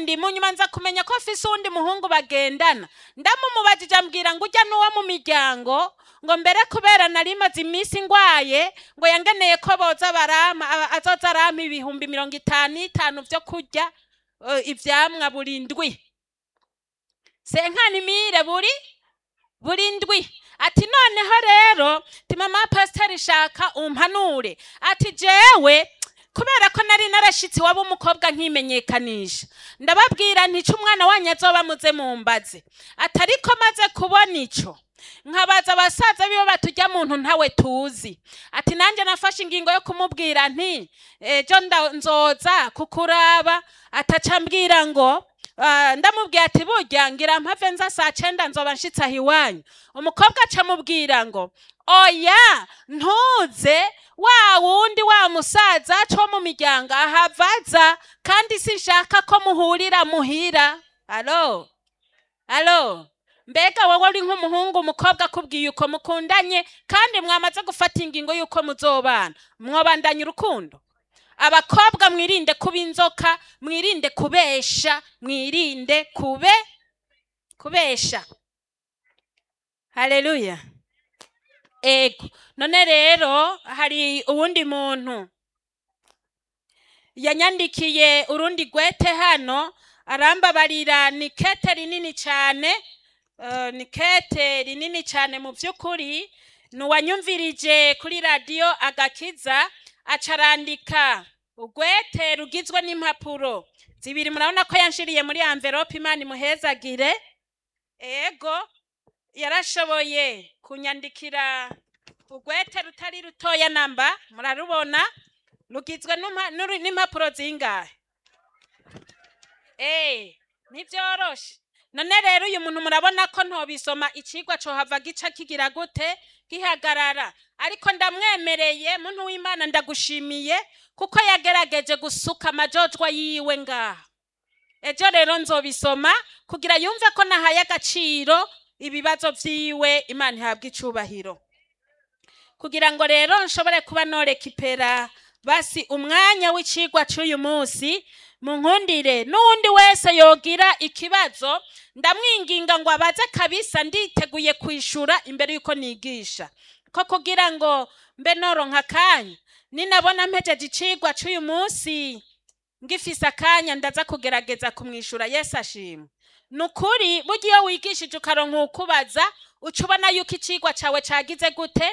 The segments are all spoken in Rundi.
kandi mu nyuma nza kumenya ko afise uwundi muhungu bagendana ndamumubajije ambwira ngo ujya n'uwo mu miryango ngo mbere kubera nari maze iminsi ngwaye ngo yangeneye ko boza barama a- azoza arama ibihumbi mirongo itanu itanu vyo kurya eh, ivyamwa buri ndwi senkanimire buri buri ndwi ati noneho rero ti mama pasiteri shaka umpanure ati jewe kubera ko nari narashitse iwabo umukobwa nkimenyekanisha ndababwira ntica umwana wanyu azoba muze mumbaze ati ariko maze kubona ico nkabaza abasaza bibo batujya muntu ntawe tuzi ati nanjye nafashe ingingo yo kumubwira nti ejo nda- nzoza kukuraba ataca ambwira ngo Ah, ndamubwiye ati burya ngira mpave nza saa cenda nzoba nshitse aho iwanyu umukobwa aca amubwira ngo oya ntuze wa wundi wa musaza co mu miryango ahavaza kandi sinshaka ko muhurira muhira alo alo mbega wowe uri nk'umuhungu umukobwa akubwiye uko mukundanye kandi mwamaze gufata ingingo y'uko muzobana mwobandanya urukundo abakobwa mwirinde kuba inzoka mwirinde kubesha mwirinde kube kubesha haleluya ego none rero hari uwundi muntu yanyandikiye urundi gwete hano arambabarira ni kete rinini cyane eh, ni kete rinini cyane mu by'ukuri ni uwanyumvirije kuri radiyo agakiza acarandika ugwete rugizwe n'impapuro zibiri murabona ko yanshiriye muri amverope imana imuhezagire ego yarashoboye kunyandikira ugwete rutari rutoya namba murarubona rugizwe n'umpa- n'uru- n'impapuro zingahe Eh, ntibyoroshe none rero uyu muntu murabona ko ntobisoma icigwa cohava gica kigira gute gihagarara ariko ndamwemereye muntu w'imana ndagushimiye kuko yagerageje gusuka amajojwa yiwe ngaha ejo rero nzobisoma kugira yumve ko nahaye agaciro ibibazo vyiwe imana ihabwa icubahiro kugira ngo rero nshobore kuba norekipera basi umwanya w'icigwa c'uyu munsi munkundire n'uwundi wese yogira ikibazo ndamwinginga ngo abaze kabisa nditeguye kwishura imbere yuko nigisha ko kugira ngo mbe noronka akanya ninabona mpejeje icigwa c'uyu munsi ngifise akanya ndaza kugerageza kumwishura yesu ashimwe ni ukuri burya iyo wigishije ukaronka ukubaza uca ubona yuko icigwa cawe cagize gute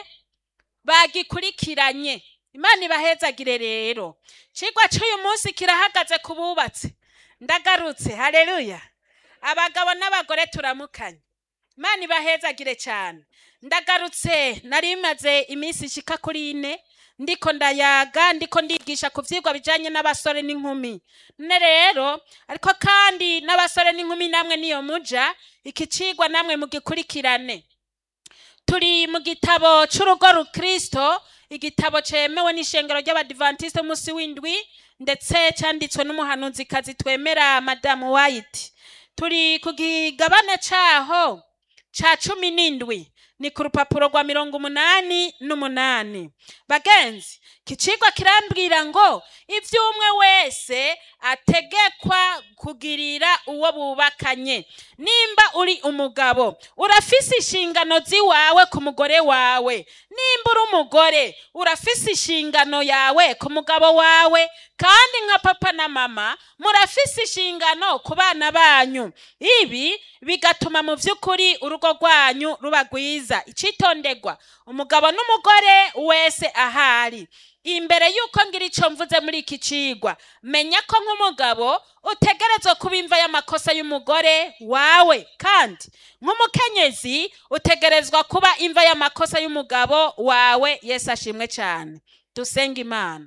bagikurikiranye imana ibahezagire rero cigwa c'uyu munsi kirahagaze ku bubatsi ndagarutse haleluya abagabo n'abagore turamukanye imana ibahezagire cyane ndagarutse nari maze iminsi ishika kuri ine ndiko ndayaga ndiko ndigisha ku vyigwa bijanye n'abasore n'inkumi none rero ariko kandi n'abasore n'inkumi namwe niyo muja iki cigwa namwe mugikurikirane turi mu gitabo c'urugo rukristo igitabo cemewe n'ishengero ry'abadivantisite umunsi w'indwi ndetse cyanditswe n'umuhanuzikazi twemera madamu white turi ku kigabane caho ca cumi n'indwi ni ku rupapuro rwa mirongo umunani n'umunani bagenzi kicigwa kirambwira ngo ivyo umwe wese ategekwa kugirira uwo bubakanye nimba uri umugabo urafise inshingano ziwawe ku mugore wawe nimba uri umugore urafise inshingano yawe ku mugabo wawe kandi nka papa na mama murafise inshingano ku bana banyu ibi bigatuma mu by'ukuri urugo rwanyu ruba rwiza icitondegwa umugabo n'umugore wese ahari imbere y'uko ngira icyo mvuze muri iki cigwa menya ko nk'umugabo utegerezwa kuba imva y'amakosa y'umugore wawe kandi nk'umukenyezi utegerezwa kuba imva y'amakosa y'umugabo wawe yesu ashimwe cyane dusenga imana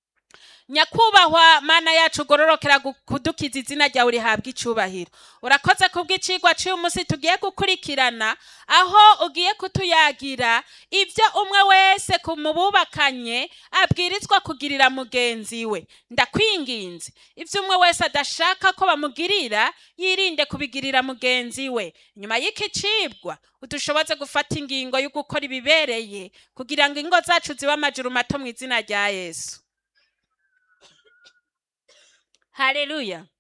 nyakubahwa mana yacu ugororokera gu- kudukiza izina ryawe rihabwa icubahiro urakoze kubw'icigwa cy'uyu munsi tugiye gukurikirana aho ugiye kutuyagira ibyo umwe wese ku mububakanye abwirizwa kugirira mugenzi we ndakwinginze ibyo umwe wese adashaka ko bamugirira yirinde kubigirira mugenzi we nyuma y'iki cibwa udushoboze gufata ingingo yo gukora ibibereye kugira ngo ingo zacu zibe amajuru mato mu izina rya yesu haleluya